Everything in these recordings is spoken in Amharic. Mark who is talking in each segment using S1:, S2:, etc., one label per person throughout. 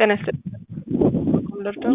S1: ጤና ይስጥልኝ። ልርዳው?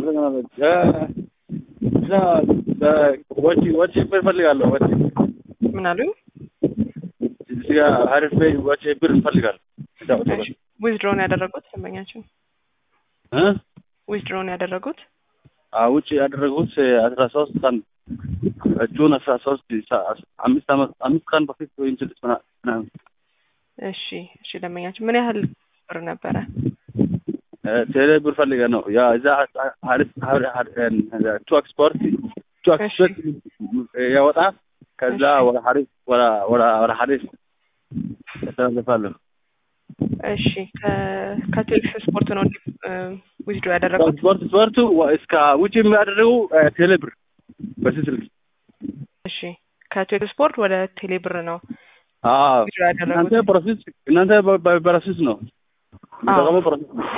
S2: ወጪ ወጪ ብር እፈልጋለሁ። ወጪ
S1: ምን አሉኝ?
S2: እዚህ ጋር አሪፍ ላይ ወጪ ብር እፈልጋለሁ።
S1: ዊዝድሮውን ያደረጉት ደንበኛችን
S2: እ
S1: ዊዝድሮውን ያደረጉት
S2: አዎ ውጭ ያደረጉት አስራ ሶስት ቀን ጁን አስራ ሶስት አምስት አመት አምስት ቀን በፊት ወይም ስድስት ምናምን
S1: እሺ እሺ ደንበኛችን ምን ያህል ብር ነበረ?
S2: ቴሌ ብር ፈልገ ነው ያ እዛ ሀሪፍ ቱ ኤክስፖርት ቱ ኤክስፖርት ያወጣ ከዛ ወደ ሀሪፍ ወደ ሀሪፍ ያስተላልፋለሁ።
S1: እሺ ከቴክስ ስፖርት ነው ዊዝድሮ ያደረጉት?
S2: ስፖርት ስፖርቱ እስከ ውጭ የሚያደርጉ ቴሌ ብር በዚህ ስልክ
S1: እሺ ከቴክስ ስፖርት ወደ ቴሌ ብር ነው
S2: አዎ
S1: ዊዝድሮ ያደረጉት?
S2: እናንተ ፕሮሴስ እናንተ በፕሮሴስ ነው የሚጠቀመው ፕሮሴስ ነው።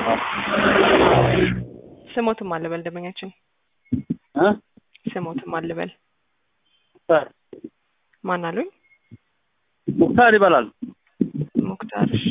S1: ስሞትም አልበል ደንበኛችን
S2: እ
S1: ስሞትም አልበል
S2: ሙክታር
S1: ማን አሉኝ?
S2: ሙክታር ይባላል።
S1: ሙክታር እሺ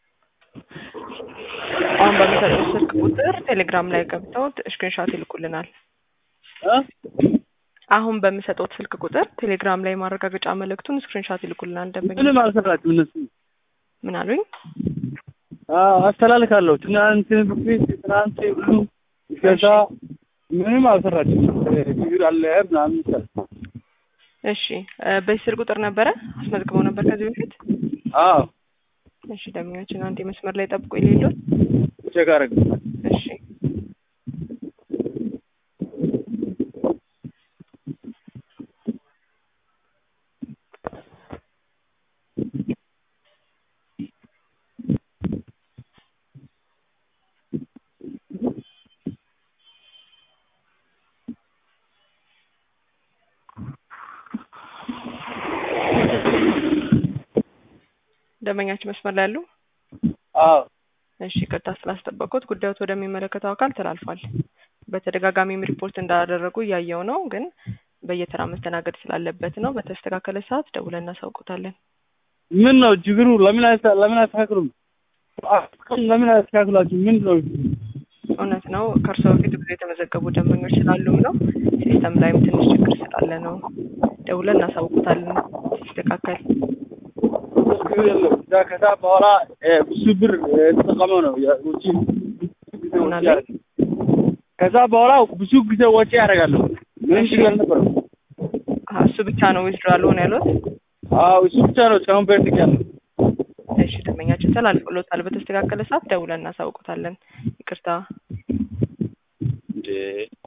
S1: አሁን በሚሰጡት ስልክ ቁጥር ቴሌግራም ላይ ገብተው ስክሪንሾት ይልኩልናል።
S2: እ
S1: አሁን በሚሰጡት ስልክ ቁጥር ቴሌግራም ላይ ማረጋገጫ መልእክቱን ስክሪንሾት ይልኩልናል። ደንበኛ
S2: ምንም አልሰራችም እነሱ
S1: ምን አሉኝ?
S2: አዎ አስተላልካለሁ። ትናንት በፊት ትናንት ሁሉ ከዛ ምንም አልሰራችም። ችግር አለ ምናምን ይላል።
S1: እሺ በዚህ ስልክ ቁጥር ነበረ አስመዝግበው ነበር ከዚህ በፊት?
S2: አዎ
S1: እሺ ደንበኛችን አንድ መስመር ላይ ጠብቆ የሌለው
S2: ቼክ አደረግ
S1: እሺ ደንበኛችን መስመር ላይ ያሉ
S2: አዎ
S1: እሺ ይቅርታ ስላስጠበቁት ጉዳዮት ወደሚመለከተው አካል ተላልፏል። በተደጋጋሚም ሪፖርት እንዳደረጉ እያየው ነው፣ ግን በየተራ መስተናገድ ስላለበት ነው። በተስተካከለ ሰዓት ደውለን እናሳውቁታለን።
S2: ምን ነው ችግሩ? ለምን አይታ ለምን አያስተካክሉም? ለምን አያስተካክላችሁ? ምን ነው
S1: እውነት ነው ከእርስዎ በፊት ብዙ የተመዘገቡ ደንበኞች ስላሉም ነው። ሲስተም ላይም ትንሽ ችግር ስላለ ነው። ደውለን እናሳውቁታለን ሲስተካከል።
S2: ችግር የለም። እዛ ከዛ በኋላ ብዙ ብር የተጠቀመው ነው ውጪ
S1: ምን አለ?
S2: ከዛ በኋላ ብዙ ጊዜ ወጪ ያደርጋለሁ። ምንም ችግር አልነበረም።
S1: አሀ፣ እሱ ብቻ ነው ዊዝድሮ አልሆነ ያሉት?
S2: አዎ እሱ ብቻ ነው እስካሁን ፔንዲንግ ያለው።
S1: እሺ ደንበኛችን ተላልፎሎታል። በተስተካከለ ሰዓት ደውለን እናሳውቁታለን። ይቅርታ
S2: እንዴ